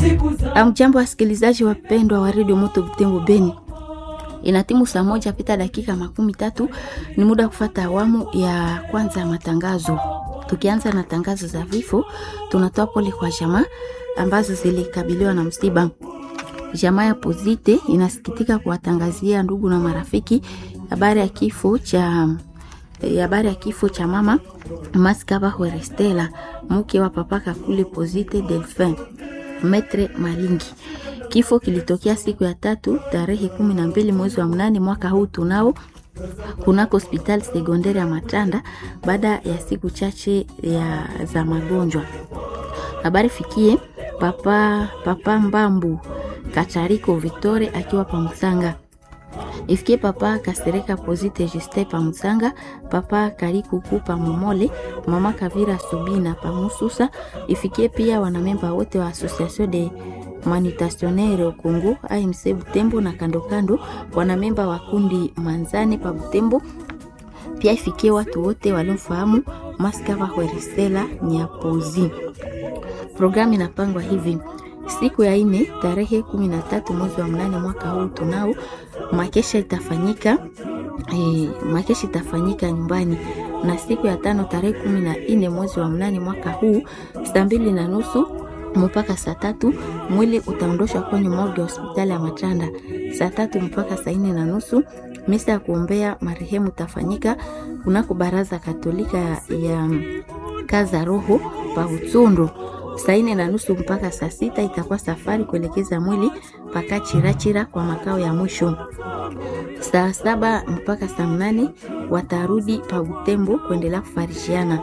Amjambo, wasikilizaji wapendwa wa redio Moto Butembo Beni, inatimu saa moja pita dakika makumi tatu. Ni muda wa kufata awamu ya kwanza ya matangazo. Tukianza na tangazo za vifo, tunatoa pole kwa jamaa ambazo zilikabiliwa na msiba. Jamaa ya Pozite inasikitika kuwatangazia ndugu na marafiki habari ya kifo cha habari ya kifo cha mama Maskaba Huerestela, mke wa papa Kakule Pozite Delphin Metre Malingi. Kifo kilitokea siku ya tatu tarehe kumi na mbili mwezi wa mnane mwaka huu tunao kunako hospitali sekondari ya Matanda baada ya siku chache ya za magonjwa. Habari fikie papa, papa Mbambu Katariko Victore akiwa Pamusanga ifikie papa Kasereka Pozite Juste Pamusanga, papa Karikuku Pamomole, mama Kavira Subina Pamususa. Ifikie pia wanamemba wote wa Association de Manutationnaire Congo AMC Butembo na kando kando, wanamemba wa kundi Manzane pa Butembo. Pia ifikie watu wote waliomfahamu Maskava Huerestela Nyapozi. Programu inapangwa hivi siku ya ine tarehe kumi na tatu mwezi wa mnane mwaka huu tunao makesha itafanyika e, makesha itafanyika nyumbani, na siku ya tano tarehe kumi na ine mwezi wa mnane mwaka huu saa mbili na nusu mpaka saa tatu mwili utaondoshwa kwenye morgue ya hospitali ya Matanda. Saa tatu mpaka saa nne na nusu misa ya kuombea marehemu tafanyika kunako baraza Katolika ya, ya kaza roho pa Utsundu saa nne na nusu mpaka saa sita itakuwa safari kuelekeza mwili mpaka Chirachira kwa makao ya mwisho. Saa saba mpaka saa mnane watarudi pa Butembo kuendelea kufarishiana.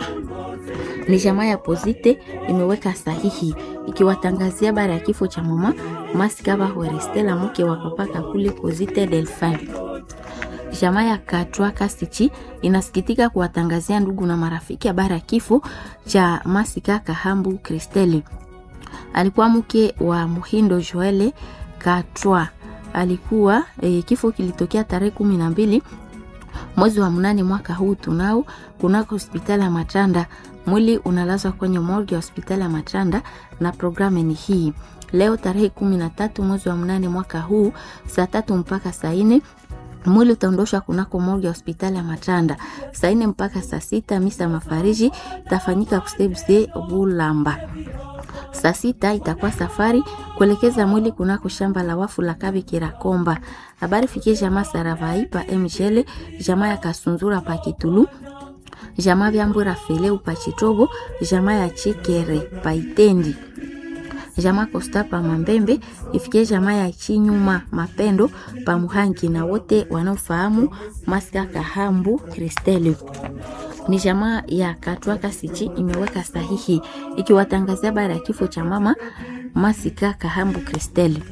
Ni jamaa ya Pozite imeweka sahihi ikiwatangazia habari ya kifo cha mama Maskaba Huerestela mke wa papa Kakule Pozite Delphin. Jamaa ya Katwa Kasichi inasikitika kuwatangazia ndugu na marafiki habari ya kifo cha Masika Kahambu Kristeli. Alikuwa mke wa Muhindo Joele Katwa. Alikuwa e, kifo kilitokea tarehe kumi na mbili mwezi wa mnane mwaka huu tunao kunako hospitali ya Matanda. Mwili unalazwa kwenye morgue ya hospitali ya Matanda na programu ni hii leo tarehe kumi na tatu mwezi wa mnane mwaka huu saa tatu mpaka saa nne mwili utaondoshwa kunako morgue ya hospitali ya Matanda saa nne mpaka saa sita. Misa mafariji itafanyika kustebse Bulamba. Saa sita itakuwa safari kuelekeza mwili kunako shamba la wafu la Kabi Kirakomba. Habari fikie jamaa Saravai pa Mjele, jamaa ya Kasunzura pa Kitulu, jamaa Vyambura Feleu pa Chitobo, jamaa ya Chikere pa Itendi jamaa Kosta pa Mambembe, ifikie jamaa ya Chinyuma Mapendo pa Muhangi na wote wanaofahamu Maska Kahambu Kristeli. Ni jamaa ya Katwa Kasichi imeweka sahihi ikiwatangazia habari ya kifo cha mama Masika Kahambu Kristeli.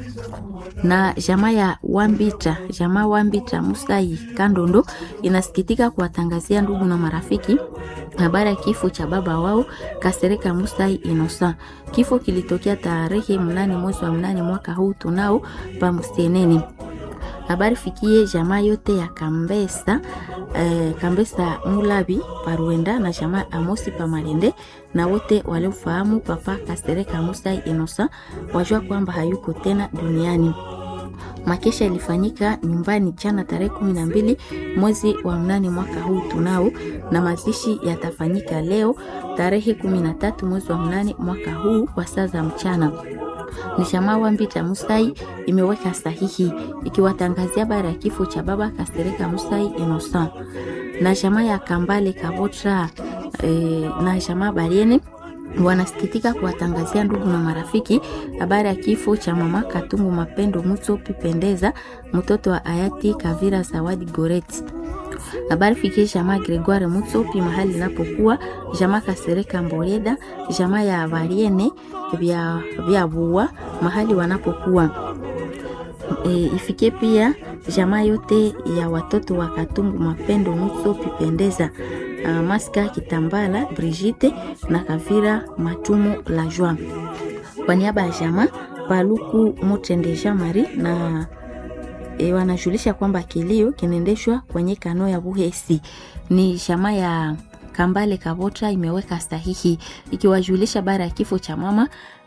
Na jamaa ya Wambita, jamaa Wambita Musai Kandondo inasikitika kuwatangazia ndugu na marafiki habari ya kifo cha baba wao Kasereka Musai Inosa. Kifo kilitokea tarehe mnane mwezi wa mnane mwaka huu tunao pa Museneni. Habari fikie jamaa yote ya Kambesa eh, Kambesa Mulabi Paruenda na jamaa Amosi pa Malende na wote waliofahamu papa Kasereka Musai Inosa wajua kwamba hayuko tena duniani. Makesha ilifanyika nyumbani jana tarehe kumi na mbili mwezi wa mnane mwaka huu tunao, na mazishi yatafanyika leo tarehe kumi na tatu mwezi wa mnane mwaka huu kwa saa za mchana. Ni jamaa Wambita Musai imeweka sahihi ikiwatangazia habari ya kifo cha baba Kasereka Musai Innocent na jamaa ya Kambale Kabotra e, na jamaa Bariene wanasikitika kuwatangazia ndugu na marafiki habari ya kifo cha mama Katungu Mapendo Mutsopi Pendeza, mtoto wa hayati Kavira Zawadi Goret. Habari fikie jamaa Gregoire Mutsopi mahali inapokuwa jamaa Kasereka Mboleda, jamaa ya Variene vya, vya Bua mahali wanapokuwa e, ifikie pia jamaa yote ya watoto wa Katungu Mapendo Mutsopi Pendeza Uh, Maska Kitambala Brigitte na Kavira Matumu la Joa. Kwa niaba ya jamaa Paluku Mutende Jean Marie na e, wanajulisha kwamba kilio kinaendeshwa kwenye kano ya Buhesi. Ni jamaa ya Kambale Kabota imeweka sahihi ikiwajulisha bara ya kifo cha mama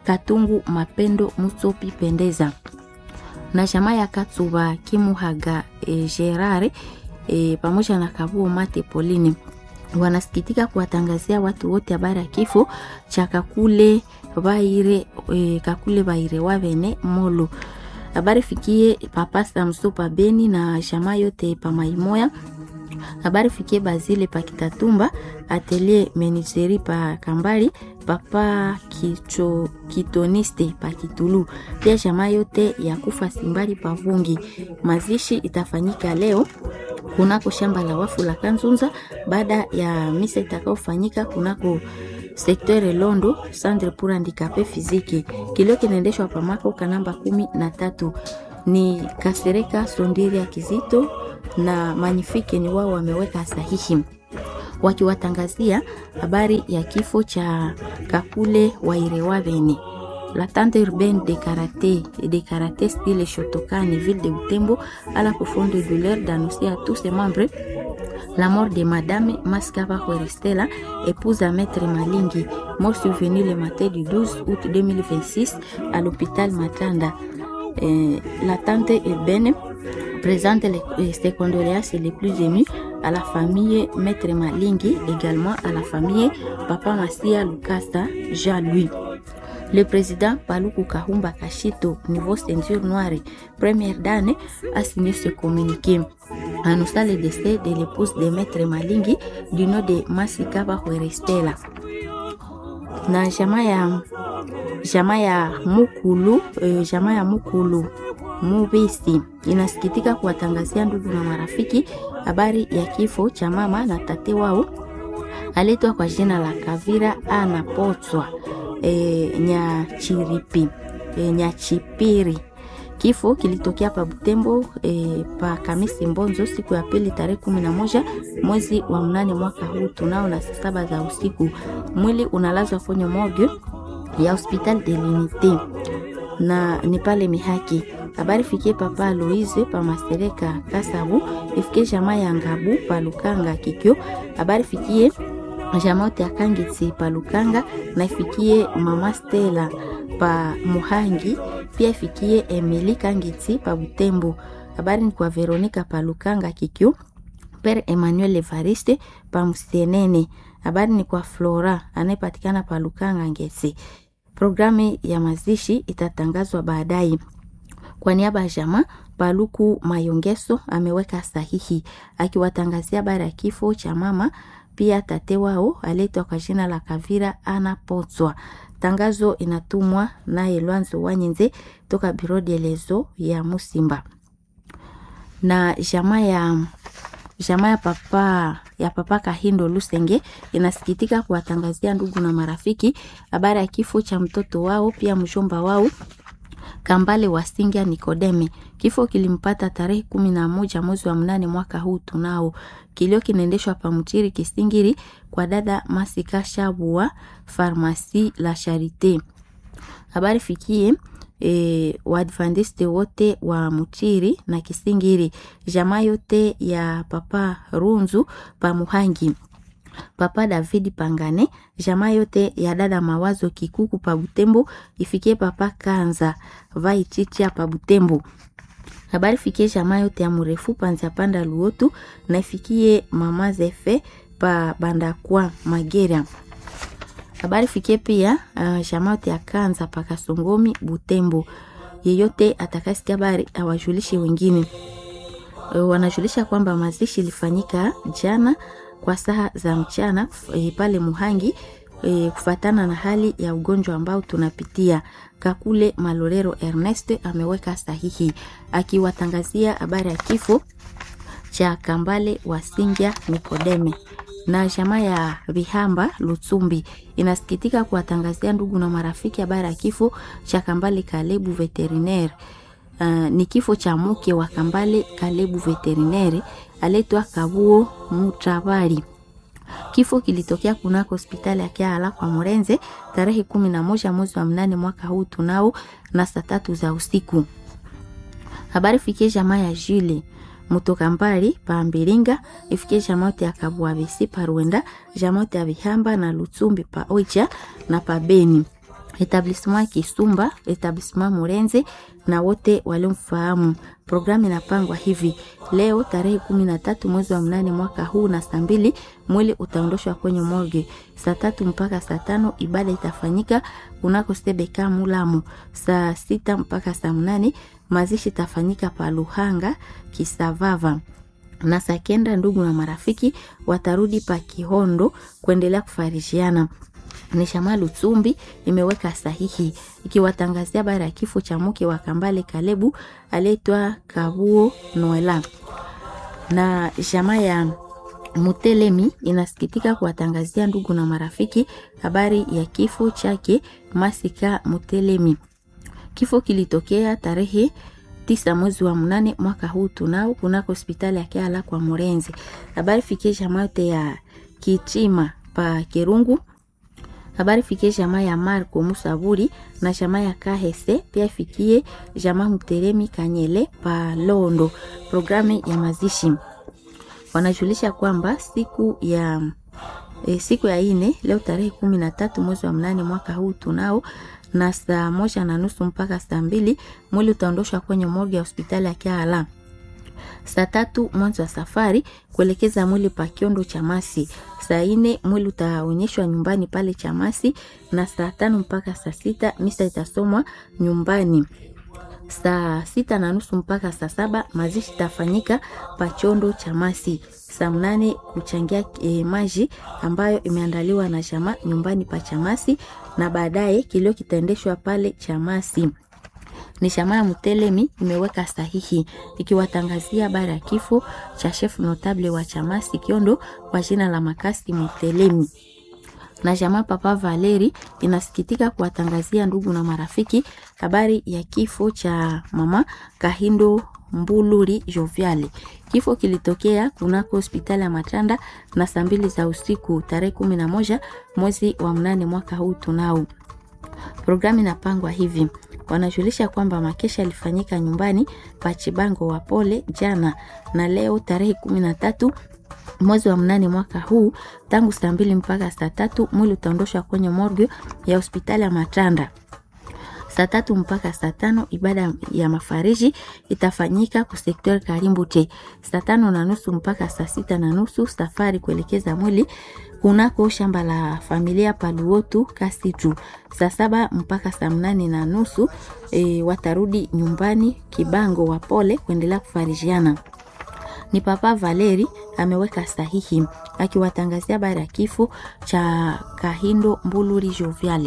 Katungu Mapendo Musopi Pendeza na jamaa ya Katsuba Kimuhaga e, Gerare e, pamoja na Kabuo Mate Pauline wanasikitika kuwatangazia watu wote habari ya kifo cha Kakule Baire e, Kakule Baire Wavene Molo. Habari fikie papa Samso pa Beni na jamaa yote pa Maimoya. Habari fikie Bazile pa Kitatumba, Atelier Meniseri pa Kambali, papa Kicho, Kitoniste pa Kitulu. Pia jamaa yote ya kufa Simbali pa Vungi. Mazishi itafanyika leo kunako shamba la wafu la Kanzunza baada ya misa itakayofanyika kunako sektere Londo Centre pour handicapé physique. Kilio kinaendeshwa pamako kanamba kumi na tatu ni Kasereka Sondiri ya Kizito na Manifike ni wao wameweka sahihi wakiwatangazia habari ya kifo cha Kakule Wairewavene. La tante urbaine de karaté et de karaté style Shotokani, ville de Butembo, à la profonde douleur d'annoncer à tous ses membres la mort de Madame Maskava Huerestela, épouse à Maître Malingi, mort survenue le matin du 12 août 2026 à l'hôpital Matanda. Euh, la tante urbaine présente les, ses condoléances les plus émues à la famille Maître Malingi, également à la famille Papa Massia Lukasa Jean-Louis. Le président Paluku Kahumba Kashito, niveau ceinture noire, première dame, a signé ce communiqué. Annonçant le décès de l'épouse de Maître Malingi du nom de Masikaba Huerestela. Na jamaa ya jamaa ya Mukulu, eh, jamaa ya Mukulu Mubisi inasikitika kuwatangazia ndugu na marafiki habari ya kifo cha mama na tate wao aletwa kwa jina la Kavira Anapotswa e, Nyachiripi e, Nyachipiri. Kifo kilitokea pa Butembo e, pa Kamisi Mbonzo siku ya pili tarehe kumi na moja mwezi wa mnane mwaka huu tunao na saa saba za usiku. Mwili unalazwa kwenye morgue ya hospital de l'unité na ni pale Mihaki. Habari fikie papa Louise pa Masereka Kasabu, ifikie jamaa ya Ngabu pa Lukanga Kikyo. Habari fikie jamaa yote ya Kangitsi pa Lukanga na ifikie mama Stella pa Muhangi, pia ifikie Emily Kangitsi pa Butembo. Habari ni kwa Veronica pa Lukanga Kikyo. Père Emmanuel Evariste pa Msenene. Habari ni kwa Flora anayepatikana pa Lukanga Ngesi. Programu ya mazishi itatangazwa baadaye. Kwa niaba ya jamaa, Paluku Mayongeso ameweka sahihi akiwatangazia habari ya kifo cha mama pia tate wao aletwa kwa jina la Kavira Ana Potswa. Tangazo inatumwa naye Lwanzo Wanyenze toka Biro de Lezo ya Musimba na jamaa ya jamaa ya papa ya papa Kahindo Lusenge inasikitika kuwatangazia ndugu na marafiki habari ya kifo cha mtoto wao pia mjomba wao Kambale Wasingia Nikodeme. Kifo kilimpata tarehe kumi na moja mwezi wa mnane mwaka huu tunao. Kilio kinaendeshwa pa Mchiri Kisingiri kwa dada Masika Shabua Farmasi la Charite. Habari fikie e, Waadventiste wote wa Mchiri na Kisingiri, jamaa yote ya papa Runzu pa Muhangi papa David Pangane, jamaa yote ya dada Mawazo Kikuku pa Butembo, ifikie papa Kanza vai chicha pa Butembo. Habari fikie jamaa yote ya mrefu panza panda Luotu na ifikie mama Zefe pa Bandakwa Magera. Habari fikie pia uh, jamaa yote ya Kanza pa Kasongomi Butembo. Yeyote atakasikia habari awajulishe wengine. Uh, wanajulisha kwamba mazishi ilifanyika jana kwa saa za mchana e, pale Muhangi e, kufatana na hali ya ugonjwa ambao tunapitia. Kakule Malolero Ernest ameweka sahihi akiwatangazia habari ya kifo cha Kambale Wasingya Nikodeme na jamaa ya Vihamba Lutsumbi inasikitika kuwatangazia ndugu na marafiki habari ya kifo cha Kambale Kalebu veterinaire. Uh, ni kifo cha mke wa Kambale Kalebu veterinaire aletwa Kabuo Mutabari. Kifo kilitokea kunako hospitali ya Kiala kwa Morenze tarehe kumi na moja mwezi wa mnane mwaka huu tunao na saa tatu za usiku. Habari fikie jamaa ya Jule mutoka mbali pa Mbilinga, ifikie jamaa yote ya Kabuabesi pa Rwenda, jamaa yote ya Vihamba na Lutsumbi pa Oicha na pa Beni. etablissement Kisumba, etablissement Murenze na wote waliomfahamu. Programu inapangwa hivi: leo tarehe kumi na tatu mwezi wa mnane mwaka huu na saa mbili mwili utaondoshwa kwenye morgue. Saa tatu mpaka saa tano ibada itafanyika kunako Sebeka Mulamu. Saa sita mpaka saa mnane mazishi itafanyika pa Luhanga Kisavava na saa kenda ndugu na marafiki watarudi pa Kihondo kuendelea kufarishiana ni Shama Lutsumbi imeweka sahihi ikiwatangazia habari ya kifo cha mke wa Kambale Kalebu aliyetwa Kabuo Noela. Na jamaa ya Mutelemi inasikitika kuwatangazia ndugu na marafiki habari ya kifo chake Masika Mutelemi. Kifo kilitokea tarehe tisa mwezi wa mnane mwaka huu tunao kunako hospitali ya Kiala kwa Murenzi. Habari fikie jamaa yote ya Kitima pa Kirungu habari fikie jamaa ya Marco Musaburi na jamaa ya Kahese, pia fikie jamaa Mteremi Kanyele pa Londo. Programu ya mazishi wanajulisha kwamba siku ya e, siku ya ine leo tarehe kumi na tatu mwezi wa mnane mwaka huu tunao na saa moja na nusu mpaka saa mbili mwili utaondoshwa kwenye morgue ya hospitali ya Kiala. Saa tatu mwanzo wa safari kuelekeza mwili pa Kiondo Chamasi. Saa ine mwili utaonyeshwa nyumbani pale Chamasi, na saa tano mpaka saa sita misa itasomwa nyumbani. Saa sita na nusu mpaka saa saba mazishi itafanyika pa Chondo Chamasi. Saa mnane kuchangia e, maji ambayo imeandaliwa na chama nyumbani pa Chamasi, na baadaye kilio kitaendeshwa pale Chamasi ni shamaa ya Mutelemi imeweka sahihi ikiwatangazia habari ya kifo cha chef notable wa Chamasi Kiondo kwa jina la Makasi Mutelemi. Na jamaa Papa Valeri inasikitika kuwatangazia ndugu na marafiki habari ya kifo cha mama Kahindo Mbuluri Joviale. Kifo kilitokea kunako hospitali ya Matanda na saa mbili za usiku tarehe kumi na moja mwezi wa mnane mwaka huu tunao. Programu inapangwa hivi wanajulisha kwamba makesha yalifanyika nyumbani pa Chibango wa Pole jana na leo tarehe kumi na tatu mwezi wa mnane mwaka huu tangu saa mbili mpaka saa tatu mwili utaondoshwa kwenye morgue ya hospitali ya Matanda. Saa tatu mpaka saa tano ibada ya mafariji itafanyika kusektor Karimbute. Saa tano na nusu mpaka saa sita na nusu safari kuelekeza mwili kunako shamba la familia Paluotu Kasitu. Saa saba mpaka saa mnane na nusu e, watarudi nyumbani Kibango wa Pole kuendelea kufarijiana. Ni Papa Valeri ameweka sahihi akiwatangazia habari ya kifo cha Kahindo Mbuluri Joviale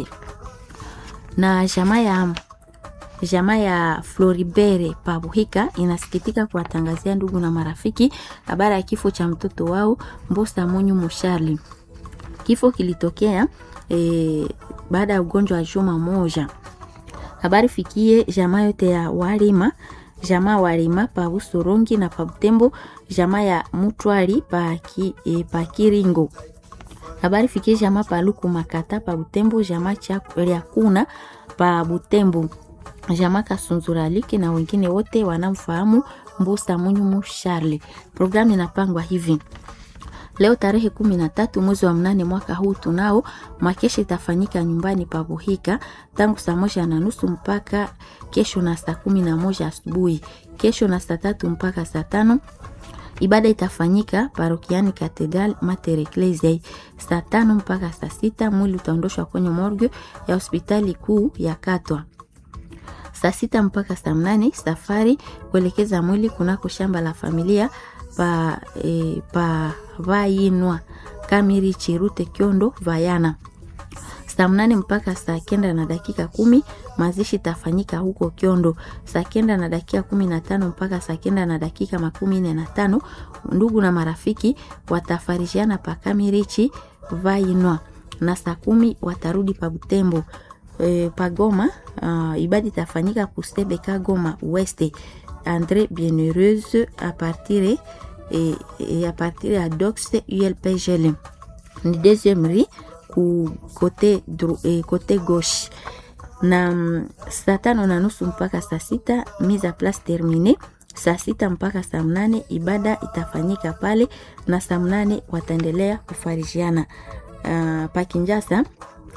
na jamaa ya jamaa ya Floribere Pabuhika inasikitika kuwatangazia ndugu na marafiki habari ya kifo cha mtoto wao Mbosa Munyu Mushali. Kifo kilitokea e, baada ya ugonjwa wa juma moja. Habari fikie jamaa yote ya Walima, jamaa Walima pa Busorongi na pa Butembo, jamaa ya Mutwari pa, ki, e, pa Kiringo. Habari fikie jamaa pa Luku Makata pa Butembo, jamaa cha kuna pa Butembo, jamaa Kasunzuraliki na wengine wote wanamfahamu Mbusa Munyumu Charles. Programu inapangwa hivi Leo tarehe kumi na tatu mwezi wa mnane mwaka huu tunao makesha itafanyika nyumbani pa Buhika tangu saa moja na nusu mpaka kesho na saa kumi na moja asubuhi. Kesho na saa tatu mpaka saa tano ibada itafanyika parokiani Katedral Mater Ecclesiae. Saa tano mpaka saa sita mwili utaondoshwa kwenye morgue ya hospitali kuu ya Katwa. Saa sita mpaka saa mnane safari kuelekeza mwili kunako shamba la familia pa, e, pa Vainwa Kamiri Chirute Kyondo Vayana. Saa mnane mpaka saa kenda na dakika kumi mazishi itafanyika huko Kyondo. Saa kenda na dakika kumi na tano mpaka saa kenda na dakika makumi nne na tano ndugu na marafiki watafarishiana pa Kamirichi Vainwa, na saa kumi watarudi pa Butembo. E, pa Goma uh, ibada itafanyika kusebeka Goma Weste Andre Bienheureuse a partir et, et à partir ya Dox ULPGL ni deuxième rue ku kote, eh, kote gauche na mm, saa tano na nusu mpaka saa sita mise a place termine. Saa sita mpaka saa mnane ibada itafanyika pale, na saa mnane wataendelea kufarijiana. Uh, pa Kinjasa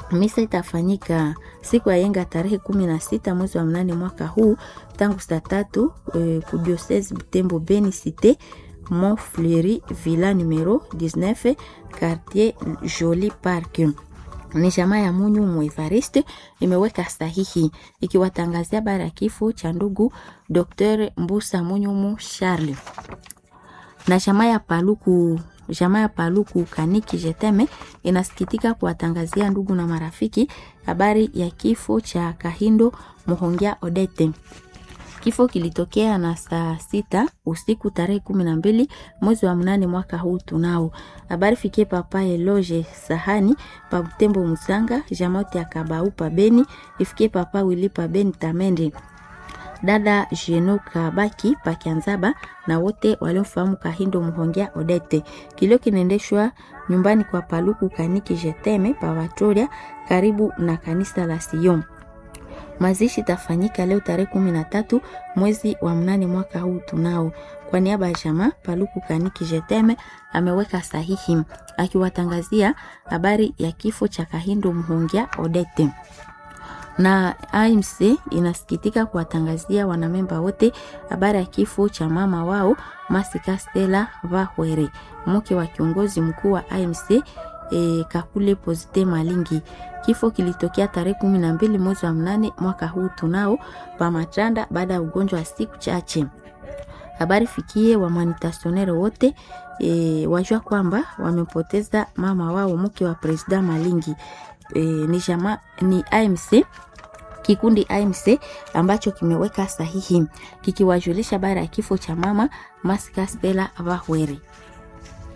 Misa itafanyika siku ya yenga tarehe kumi na sita mwezi wa mnane mwaka huu tangu saa tatu e, kudiosese Butembo Beni Cite Mont Fleury Villa numero 19 quartier Joli Park ni jamaa ya Munyu Mwevariste imeweka sahihi ikiwatangazia habari ya kifo cha ndugu Dr. Mbusa Munyumu Charles na jamaa ya Paluku jamaa ya Paluku Kaniki Jeteme inasikitika kuwatangazia ndugu na marafiki habari ya kifo cha Kahindo Muhongia Odete. Kifo kilitokea na saa sita usiku tarehe kumi na mbili mwezi wa mnane mwaka huu tunao. Habari fikie papa Eloge Sahani pa Butembo Musanga, jamote ya Kabau pa Beni, ifikie papa Wili pa Beni Tamende dada Jeno Kabaki Pakianzaba na wote waliomfahamu Kahindo Muhongia Odete. Kilio kinaendeshwa nyumbani kwa Paluku Kaniki Jeteme pa Vatoria karibu na kanisa la Sion. Mazishi tafanyika leo tarehe kumi na tatu mwezi wa mnane mwaka huu tunao. Kwa niaba ya jamaa Paluku Kaniki Jeteme ameweka sahihi akiwatangazia habari ya kifo cha Kahindo Muhongia Odete na AMC inasikitika kuwatangazia wanamemba wote habari ya kifo cha mama wao Masika Stella Vahwere, mke wa kiongozi mkuu wa AMC e, Kakule Pozite Malingi. Kifo kilitokea tarehe kumi na mbili mwezi wa mnane mwaka huu tunao pa Matanda baada ya ugonjwa wa siku chache. Habari fikie wamanitasionere wote e, wajua kwamba wamepoteza mama wao mke wa presida Malingi. E, ni, jama, ni AMC kikundi AMC ambacho kimeweka sahihi kikiwajulisha habari ya kifo cha mama Masika Stella Vahwere.